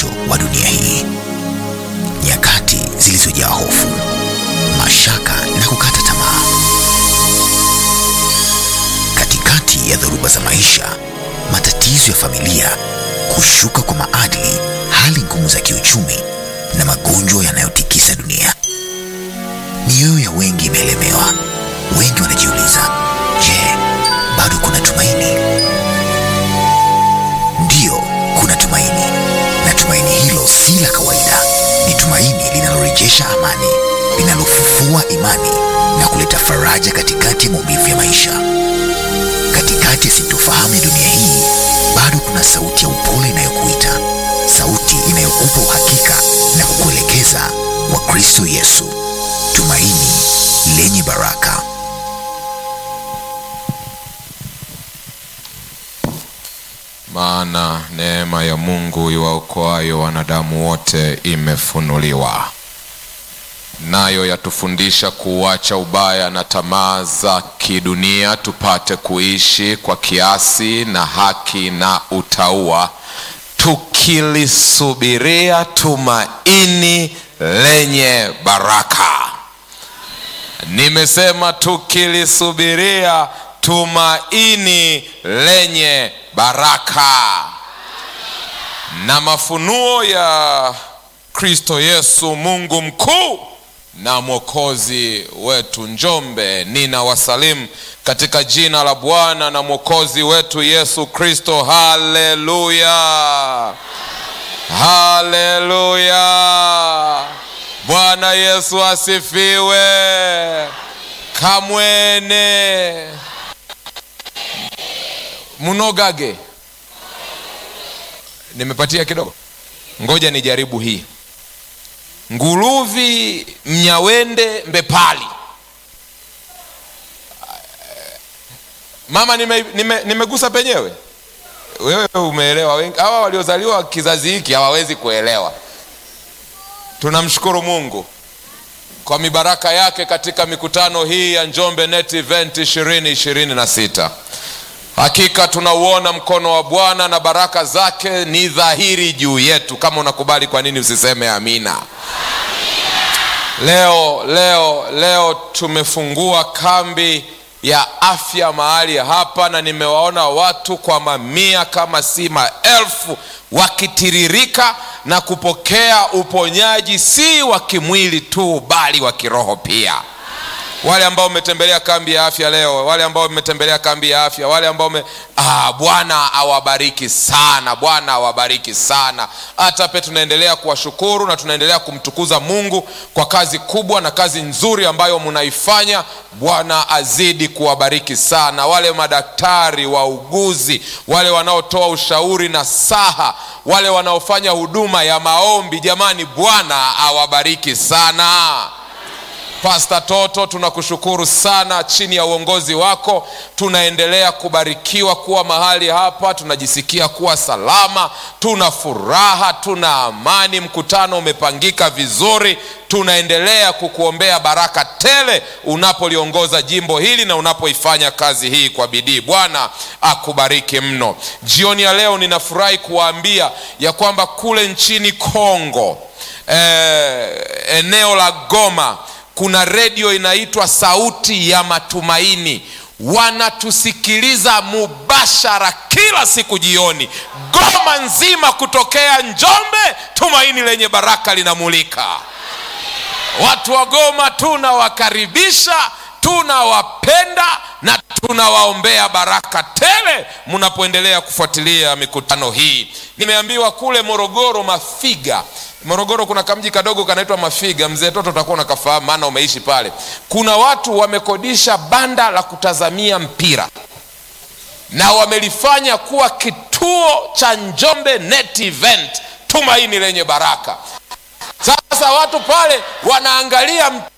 mwisho wa dunia hii, nyakati zilizojaa hofu, mashaka na kukata tamaa. Katikati ya dhoruba za maisha, matatizo ya familia, kushuka kwa maadili, hali ngumu za kiuchumi na magonjwa yanayotikisa dunia, mioyo ya wengi imeelemewa. Wengi wanajiuliza, je, bado kuna tumaini? Ndiyo, kuna tumaini, na tumaini hilo si la kawaida. Ni tumaini linalorejesha amani, linalofufua imani na kuleta faraja katikati ya maumivu ya maisha. Katikati ya sintofahamu ya dunia hii, bado kuna sauti ya upole inayokuita, sauti inayokupa uhakika na kukuelekeza kwa Kristo Yesu, tumaini lenye baraka. Maana neema ya Mungu iwaokoayo wanadamu wote imefunuliwa, nayo yatufundisha kuuacha ubaya na tamaa za kidunia, tupate kuishi kwa kiasi na haki na utauwa, tukilisubiria tumaini lenye baraka. Nimesema tukilisubiria tumaini lenye baraka. Na mafunuo ya Kristo Yesu, Mungu mkuu na mwokozi wetu. Njombe, nina wasalimu katika jina la Bwana na mwokozi wetu Yesu Kristo. Haleluya, haleluya! Bwana Yesu asifiwe. Kamwene munogage nimepatia kidogo, ngoja nijaribu hii. Nguruvi mnyawende mbepali. Mama, nimegusa nime, nime penyewe. Wewe umeelewa. Hawa waliozaliwa kizazi hiki hawawezi kuelewa. Tunamshukuru Mungu kwa mibaraka yake katika mikutano hii ya Njombe Net Event ishirini ishirini na sita. Hakika tunauona mkono wa Bwana na baraka zake ni dhahiri juu yetu. Kama unakubali, kwa nini usiseme amina? Leo leo leo tumefungua kambi ya afya mahali hapa, na nimewaona watu kwa mamia kama si maelfu wakitiririka na kupokea uponyaji, si wa kimwili tu, bali wa kiroho pia wale ambao umetembelea kambi ya afya leo, wale ambao umetembelea kambi ya afya, wale ambao ume... ah, Bwana awabariki sana, Bwana awabariki sana. Hata pe tunaendelea kuwashukuru na tunaendelea kumtukuza Mungu kwa kazi kubwa na kazi nzuri ambayo mnaifanya. Bwana azidi kuwabariki sana, wale madaktari, wauguzi, wale wanaotoa ushauri na saha, wale wanaofanya huduma ya maombi. Jamani, Bwana awabariki sana. Pasta Toto, tunakushukuru sana. Chini ya uongozi wako tunaendelea kubarikiwa kuwa mahali hapa, tunajisikia kuwa salama, tuna furaha, tuna amani. Mkutano umepangika vizuri, tunaendelea kukuombea baraka tele unapoliongoza jimbo hili na unapoifanya kazi hii kwa bidii. Bwana akubariki mno. Jioni ya leo ninafurahi kuwaambia ya kwamba kule nchini Kongo, eh, eneo la Goma kuna redio inaitwa Sauti ya Matumaini, wanatusikiliza mubashara kila siku jioni, Goma nzima, kutokea Njombe. Tumaini lenye baraka linamulika. Watu wa Goma tunawakaribisha, tunawapenda na tunawaombea baraka tele mnapoendelea kufuatilia mikutano hii. Nimeambiwa kule Morogoro, Mafiga Morogoro kuna kamji kadogo kanaitwa Mafiga. Mzee Toto utakuwa unakafahamu, maana umeishi pale. Kuna watu wamekodisha banda la kutazamia mpira na wamelifanya kuwa kituo cha Njombe Net Event, tumaini lenye baraka. Sasa watu pale wanaangalia